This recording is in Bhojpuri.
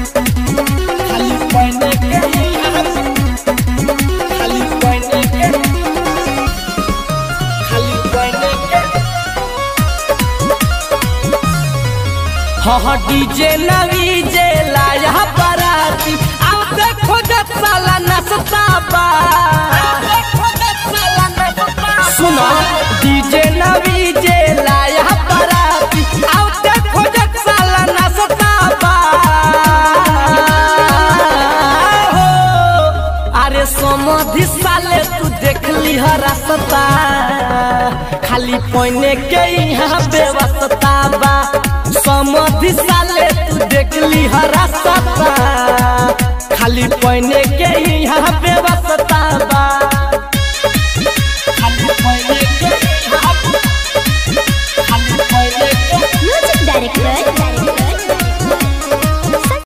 खाली पहने के खाली पहने के खाली पहने के हाँ डीजे नवी जे लाया बराती अब देखो जत साला नसता बा सुनो डीजे नवी जे लाया बराती अब देखो जत साला नसता बा हो अरे समधि साले तू देख ली रास्ता खाली पहने के यहाँ व्यवस्था बा समधि साले तू देख ली रास्ता खाली पहने के यहाँ व्यवस्था बा खाली पहने के यहाँ- खाली पहने के म्यूजिक डायरेक्टर